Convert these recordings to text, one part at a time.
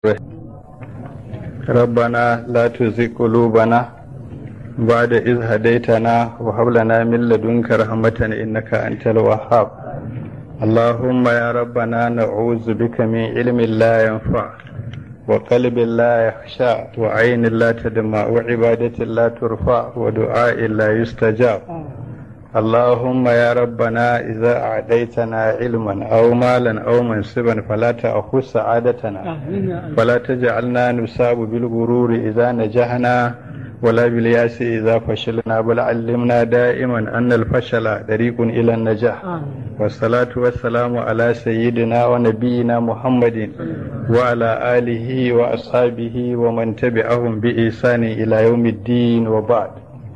ربنا لا تزغ قلوبنا بعد إذ هديتنا وهب لنا من لدنك رحمة إنك أنت الوهاب اللهم يا ربنا نعوذ بك من علم لا ينفع وقلب لا يخشع وعين لا تدمع وعبادة لا ترفع ودعاء لا يستجاب اللهم يا ربنا إذا أعديتنا علما أو مالا أو منصبا فلا تأخذ سعادتنا فلا تجعلنا نصاب بالغرور إذا نجحنا ولا بالياس إذا فشلنا بل علمنا دائما أن الفشل طريق إلى النجاح والصلاة والسلام على سيدنا ونبينا محمد وعلى آله وأصحابه ومن تبعهم بإحسان إلى يوم الدين وبعد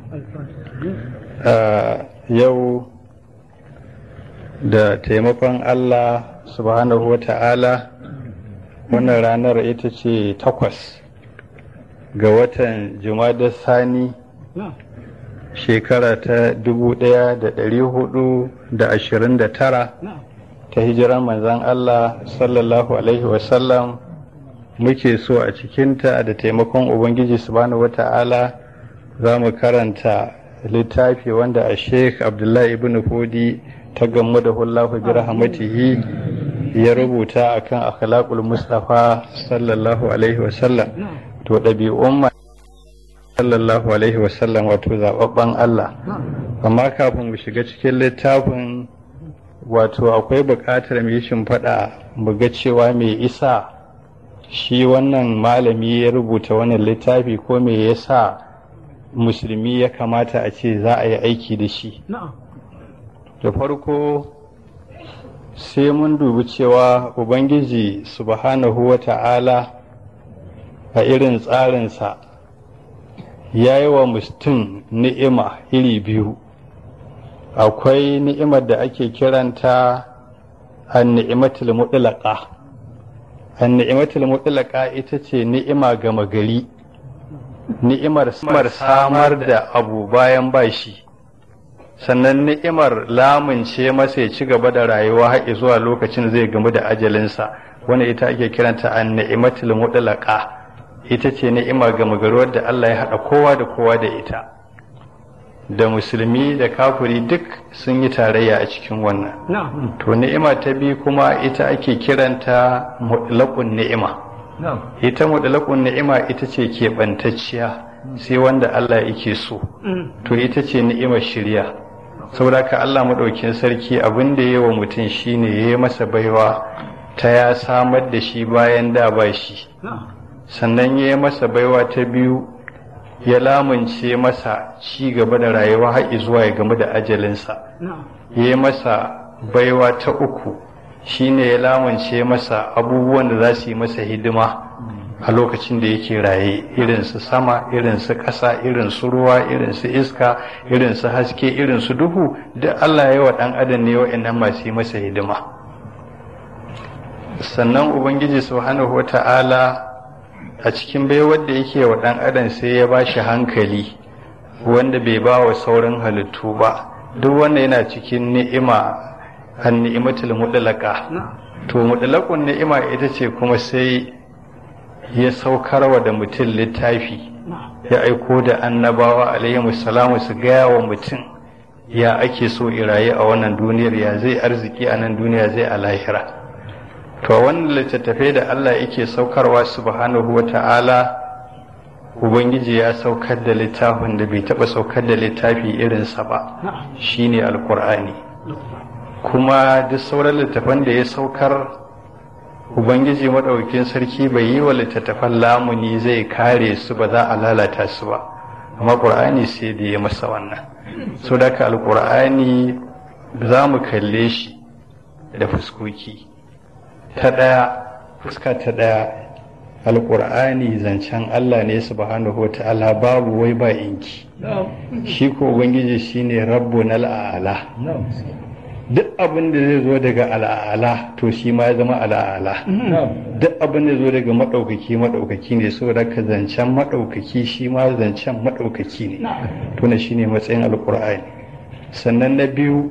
آه yau da taimakon Allah subhanahu wa ta'ala wannan ranar ita ce takwas ga watan jumadar sani shekara ta dubu ɗaya da ɗari hudu da ashirin da tara ta hijiran manzan Allah sallallahu alaihi wasallam muke so a cikinta da taimakon ubangiji subhanahu wa ta'ala za mu karanta littafi wanda a sheikh abdullahi ibn fodi ta gamu da hullahu bi rahmatihi ya rubuta akan akhlaqul mustafa sallallahu alaihi wasallam to ɗabi'un sallallahu alaihi wasallam wato zababban Allah amma kafin mu shiga cikin littafin wato akwai buƙatar mu yi shimfiɗa mu ga cewa me isa shi wannan malami ya rubuta wannan littafi ko me yasa musulmi ya kamata a ce za a yi aiki da shi da farko sai mun dubi cewa ubangiji subhanahu wa ta'ala a irin tsarinsa ya yi wa mutum ni'ima iri biyu akwai ni'imar da ake kiranta an ni'imatul mutlaqa an ni'imatul mutlaqa ita ce ni'ima gama gari ni'imar samar da abu bayan bashi sannan ni'imar lamunce masa ya ci gaba da rayuwa har zuwa lokacin zai gamu da ajalinsa wanda ita ake kiranta an ni'imatul mutlaqa ita ce ni'ima ga magaruwar da Allah ya haɗa kowa da kowa da ita da musulmi da kafiri duk sun yi tarayya a cikin wannan to ni'ima ta biyu kuma ita ake kiranta mutlaqun ni'ima ita mutlaqun ni'ima ita ce keɓantacciya sai wanda Allah yake so to ita ce ni'imar shirya saboda ka Allah maɗaukin sarki abin da yi wa mutum shine ya yi masa baiwa ta ya samar da shi bayan da ba shi sannan ya yi masa baiwa ta biyu ya lamunce masa ci gaba da rayuwa har zuwa ya gamu da ajalinsa ya yi masa baiwa ta uku shine ya lamunce masa abubuwan da za su yi masa hidima a lokacin da yake raye irin su sama irin su ƙasa irin su ruwa irin su iska irin su haske irin su duhu da Allah ya wa ɗan adam ne wa'annan masu yi masa hidima sannan ubangiji subhanahu wata'ala a cikin baiwar da yake wa ɗan adam sai ya ba shi hankali wanda bai ba wa sauran halittu ba duk wanda yana cikin ni'ima an ni'imatul mudlaka to mudlaqun ni'ima ita ce kuma sai ya saukarwa da mutum littafi ya aiko da annabawa alaihi salamu su gaya wa mutum ya ake so iraye a wannan duniyar ya zai arziki a nan duniya zai a lahira to wannan littattafai da Allah yake saukarwa subhanahu wa ta'ala ubangiji ya saukar da littafin da bai taɓa saukar da littafi irinsa ba shine alkur'ani kuma duk sauran littattafan da ya saukar ubangiji maɗaukin sarki bai yi wa littattafan lamuni zai kare su ba za a lalata su ba amma ƙur'ani sai da ya masa wannan so da ka alƙur'ani za mu kalle shi da fuskoki ta ɗaya fuska ta ɗaya alƙur'ani zancen Allah ne subhanahu wa ta'ala babu wai ba inki shi ko ubangiji shine rabbun al'ala duk abin da zai zo daga al'ala to shi ma ya zama al'ala duk abin da zo daga maɗaukaki maɗaukaki ne saboda ka zancen maɗaukaki shi ma zancen maɗaukaki ne to na shine matsayin alƙur'ani sannan na biyu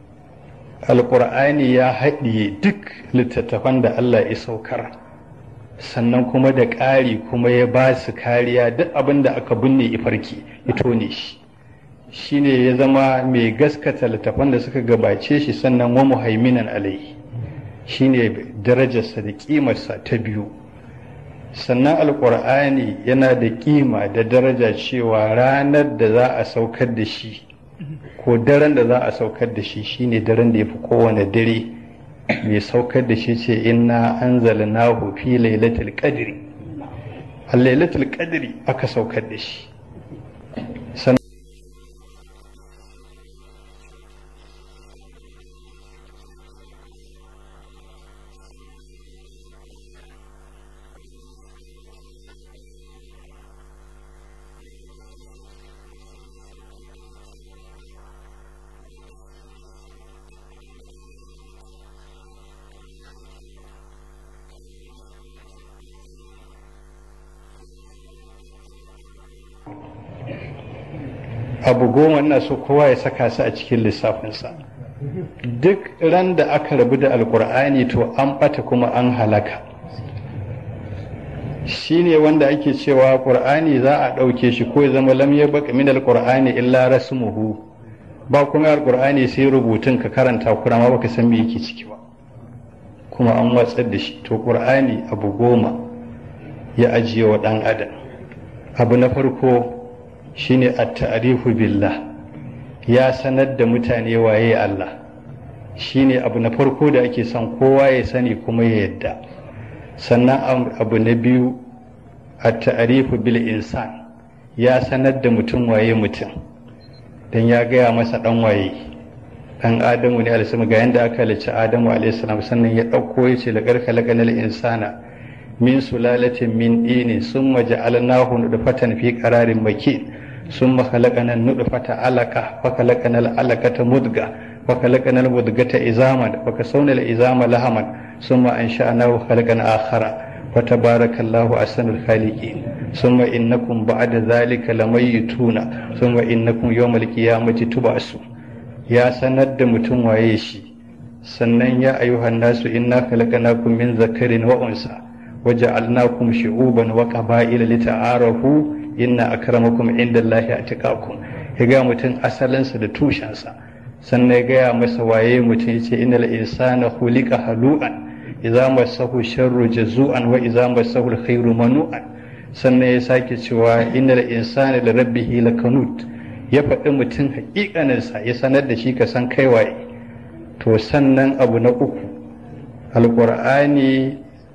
alƙur'ani ya haɗiye duk littattafan da Allah ya saukar sannan kuma da ƙari kuma ya ba su kariya duk abin da aka binne ifarki ya tone shi shine ya zama mai gaskata littafan da suka gabace shi sannan wa muhaiminan alai shine darajarsa da ƙimarsa ta biyu sannan alƙur'ani yana da ƙima da daraja cewa ranar da za a saukar da shi ko daren da za a saukar da shi shine daren da ya fi kowane dare mai saukar da shi ce inna anzalnahu fi lailatul qadri a lailatul qadri aka saukar da shi abu goma ina so kowa ya saka su a cikin lissafinsa duk ran da aka rabu da alkur'ani to an bata kuma an halaka shi ne wanda ake cewa ƙur'ani za a ɗauke shi ko ya zama lam ya baka min alkur'ani illa rasmuhu ba kuma alkur'ani sai rubutun ka karanta kuma ma baka san me yake ciki ba kuma an watsar da shi to ƙur'ani abu goma ya ajiye wa ɗan adam abu na farko shine at-ta'rifu billah ya sanar da mutane waye Allah shine abu na farko da ake son kowa ya sani kuma ya yadda sannan abu na biyu at-ta'rifu bil insan ya sanar da mutum waye mutum dan ya gaya masa dan waye dan adamu ne alaihi ga yanda aka halicci adamu alaihi salam sannan ya dauko yace la karkalakanal insana min sulalatin min dini summa ja'alnahu nutfatan fi qararin makin ثم خلقنا النطفة علقة فخلقنا العلقة مدغة فخلقنا المدغة عظاما فكسونا العظام لحما ثم أنشأناه خلقا آخر فتبارك الله أحسن الخالقين ثم إنكم بعد ذلك لميتون ثم إنكم يوم القيامة تبعثون يا سند متم ويشي sannan ya ayyuhan nasu inna khalaqnakum min zakarin wa unsa waja'alnakum shu'uban wa qaba'ila lita'arafu inna akramakum indallahi atqakum ya ga mutum asalinsa da tushensa sannan ya gaya masa waye mutum yace innal insana khuliqa halu'an idza massahu sharru jazu'an wa idza massahu alkhairu manu'an sannan ya sake cewa innal insana li rabbihi lakanut ya faɗi mutum haƙiƙaninsa ya sanar da shi ka san kai waye to sannan abu na uku alƙur'ani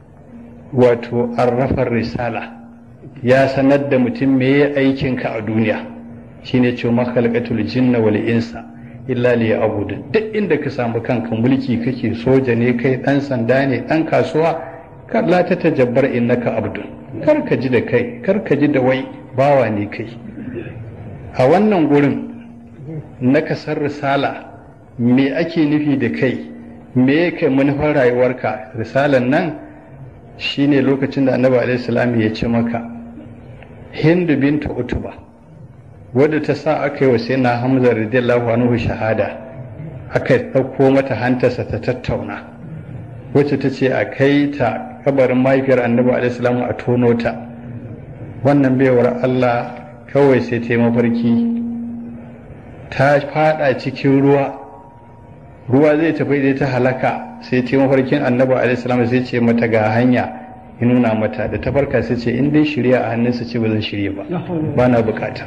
wato arrafar risala ya sanar da mutum me ya aikinka a duniya shine ce makhalqatul jinna wal insa illa li abudu duk inda ka samu kanka mulki kake soja ne kai dan sanda ne dan kasuwa kar la ta tajabbar innaka abdun kar ka ji da kai kar ka ji da wai bawa ne kai a wannan gurin na kasar risala me ake nufi da kai me yake manufar rayuwarka risalan nan shine lokacin da annabi alaihi salam ya ce maka hindu bintu utuba wadda ta sa aka yi wa sai na hamza radiyallahu anhu shahada aka ɗauko mata hantarsa ta tattauna wacce ta ce a kai ta kabarin mahaifiyar annabi alaihi a tono ta wannan baiwar allah kawai sai ta yi mafarki ta fada cikin ruwa ruwa zai tafi da ta halaka sai ta yi mafarkin annabi alaihi sai ce mata ga hanya ya nuna mata da ta farka sai ce in dai shirya a hannunsa ce ba zan shirya ba ba na bukata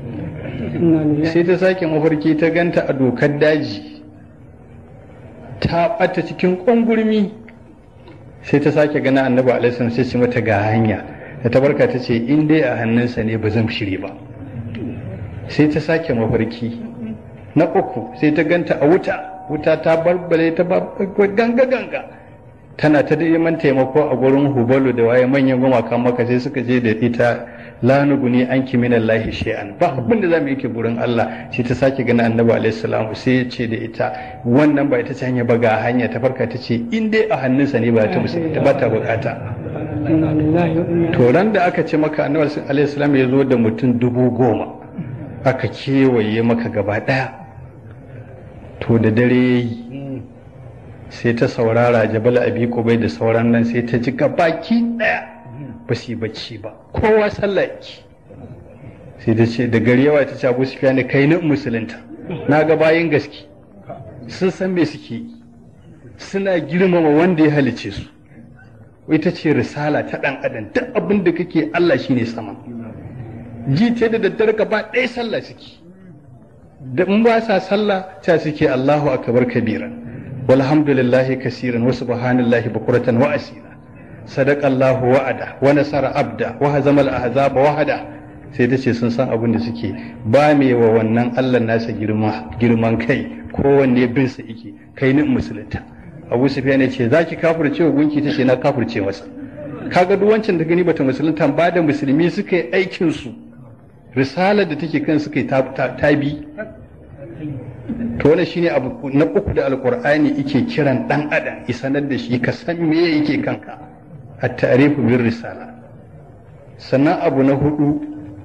sai ta sake mafarki ta ganta a dokar daji ta ɓata cikin ƙungurmi sai ta sake gana annabi alaihi sai ce mata ga hanya da ta farka ta ce in dai a hannunsa ne ba zan shirya ba sai ta sake mafarki na uku sai ta ganta a wuta wuta ta barbare ta ganga ganga tana ta neman taimako a gurin hubalu da waye manyan gumakan maka sai suka je da ita la nuguni an ki min Allah shay'an ba abin da zamu yake gurin Allah sai ta sake gani annabi alaihi salamu sai ya ce da ita wannan ba ita ce hanya ba ga hanya ta farka ta ce in dai a hannunsa ne ba ta ta ba ta bukata to ran da aka ce maka annabi alaihi salam ya zo da mutum dubu goma aka kewaye maka gaba daya to da dare yayi sai ta saurara jabal abi kubai da sauran nan sai ta ji gabaki daya ba su yi bacci ba kowa sallah yake sai da ce da gari yawa ta ce abu su ne kai na musulunta na ga bayan gaske sun san me suke yi suna girmama wanda ya halice su ita ce risala ta ɗan adam duk abin da kake Allah shine sama ji ta da daddare gaba ɗaya sallah suke da in ba sa sallah ta suke Allahu akbar kabiran walhamdulillahi kasiran wa subhanallahi bukuratan wa asira sadaqallahu wa'ada wa nasara abda wa hazama al-ahzaba wahada sai ta ce sun san abin da suke ba me wa wannan Allah nasa girma girman kai kowanne bin sa yake kai ni musulunta Abu Sufyan ya ce zaki kafirce wa gunki tace na kafirce masa kaga duk wancan da gani bata musulunta ba da musulmi suka yi aikin su risalar da take kan suka yi tabi to wannan shine abu na uku da alqur'ani yake kiran dan adam isanar da shi ka san me yake kanka at-ta'rifu bir risala sannan abu na hudu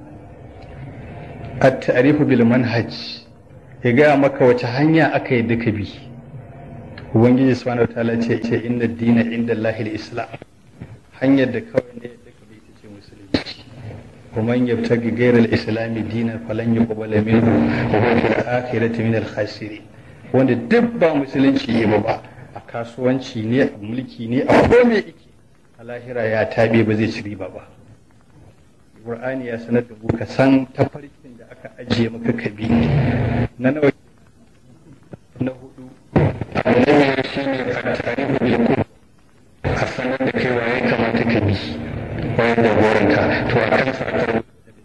at-ta'rifu bil manhaj ya gaya maka wace hanya aka yi duka bi ubangiji subhanahu wataala ce ce inna dina inda lahil islam hanyar da kawai ne duka bi ita ce musulunci ومن يبتغي غير الاسلام دينا فلن يقبل منه وهو في الاخره من الخاسرين wanda duk ba musulunci yi ba a kasuwanci ne a mulki ne a kome yake a lahira ya tabe ba zai ci riba ba Qur'ani ya sanar da mu ka san tafarkin da aka ajiye maka kabi na nawa na hudu annabi shi ne a tarihi bil a sanar da kai waye kamata ka bi wayar da goranka to a kan sakar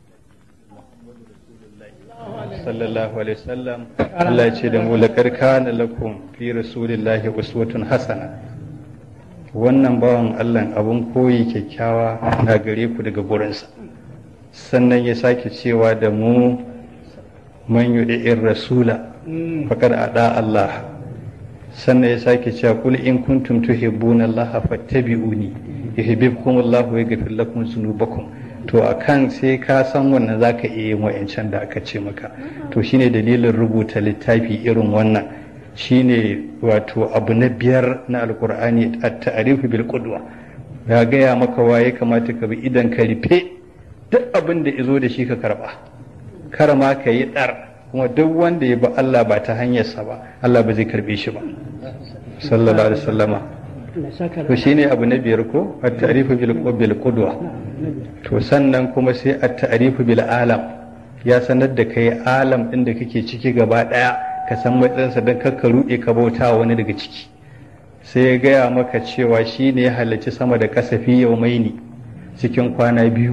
sallallahu alaihi wasallam Allah ya ce da mu laqad kana lakum fi rasulillahi uswatun hasana wannan bawan Allah abun koyi kyakkyawa na gare ku daga gurinsa sannan ya sake cewa da mu man yudi'ir rasula faqad ada Allah sannan ya sake cewa kul in kuntum tuhibbuna Allah fattabi'uni yuhibbukum Allah wa yaghfir lakum dhunubakum to akan sai ka san wannan zaka iya yin wa'ancan da aka ce maka to shine dalilin rubuta littafi irin wannan shine wato abu na biyar na alqur'ani at-ta'rifu bil qudwa ya gaya maka waye kamata ka bi idan ka rufe duk abin da izo da shi ka karba kar ma ka yi dar kuma duk wanda ya bi Allah ba ta hanyarsa ba Allah ba zai karbe shi ba sallallahu alaihi wasallama to shine abu na biyar ko at-ta'rifu bil bil qudwa to sannan kuma sai at-ta'rifu bil alam ya sanar da kai alam din da kake ciki gaba daya ka san matsayinsa don kakka ruɗe ka bauta wani daga ciki sai ya gaya maka cewa shi ne ya halarci sama da kasafi yau maini cikin kwana biyu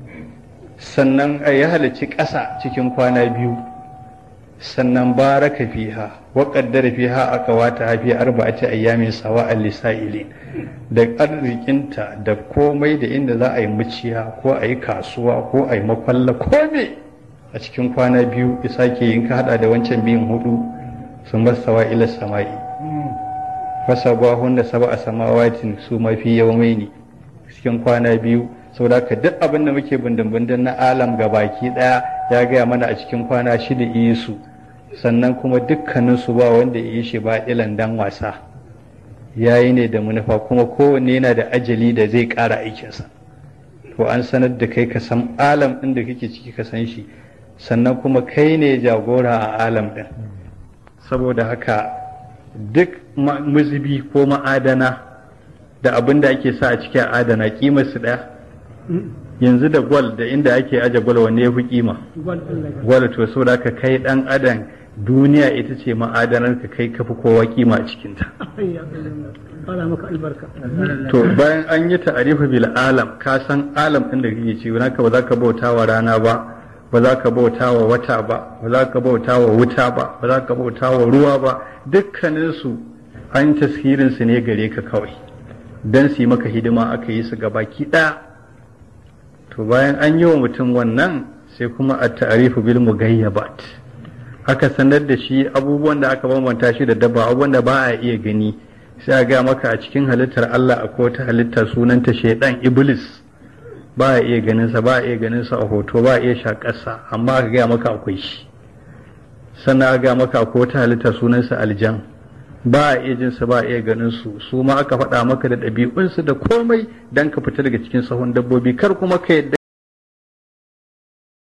sannan ya halarci ƙasa cikin kwana biyu sannan baraka fiha wa qaddara fiha aqwata fi arba'ati ayyamin sawa'al lisa'ilin da arzikinta da komai da inda za a yi muciya ko a yi kasuwa ko a yi makwalla komai a cikin kwana biyu ya sake yin ka hada da wancan biyun hudu sun masawa ila sama'i fasa gwahun da saba a samawatin su mafi yawmai ne cikin kwana biyu saboda ka duk abin da muke bindin na alam ga baki daya ya gaya mana a cikin kwana shida iya su sannan kuma dukkanin su ba wanda ya yi shi ba ilan dan wasa ya yi ne da manufa kuma kowanne yana da ajali da zai ƙara aikinsa to an sanar da kai ka san alam ɗin da kake ciki ka san shi sannan kuma kai ne jagora a alam ɗin saboda haka duk mazubi ko ma'adana da abin da ake sa a cikin adana kimar su ɗaya yanzu da gwal da inda ake aje gwal wanne ya fi kima gwal to saboda ka kai ɗan adam duniya ita ce ma'adanar ka kai kafi kowa kima a cikinta to bayan an yi ta'arifu bil alam ka san alam ɗin da kake ci naka ba za ka bauta wa rana ba ba za ka bauta wa wata ba ba za ka bauta wa wuta ba ba za ka bauta wa ruwa ba dukkaninsu an tashirin su ne gare ka kawai dan su yi maka hidima aka yi su gabaki ɗaya to bayan an yi wa mutum wannan sai kuma a ta'arifu bil mugayyabat aka sanar da shi abubuwan da aka bambanta shi da dabba abubuwan da ba a iya gani sai a ga maka a cikin halittar Allah akwai wata halitta sunanta shaidan iblis ba a iya ganin sa ba a iya ganin sa a hoto ba a iya shakarsa amma aka ga maka akwai shi sannan aka ga maka akwai wata halitta sunansa aljan ba a iya jinsu ba a iya ganin su su ma aka faɗa maka da ɗabi'unsu da komai dan ka fita daga cikin sahun dabbobi kar kuma ka yadda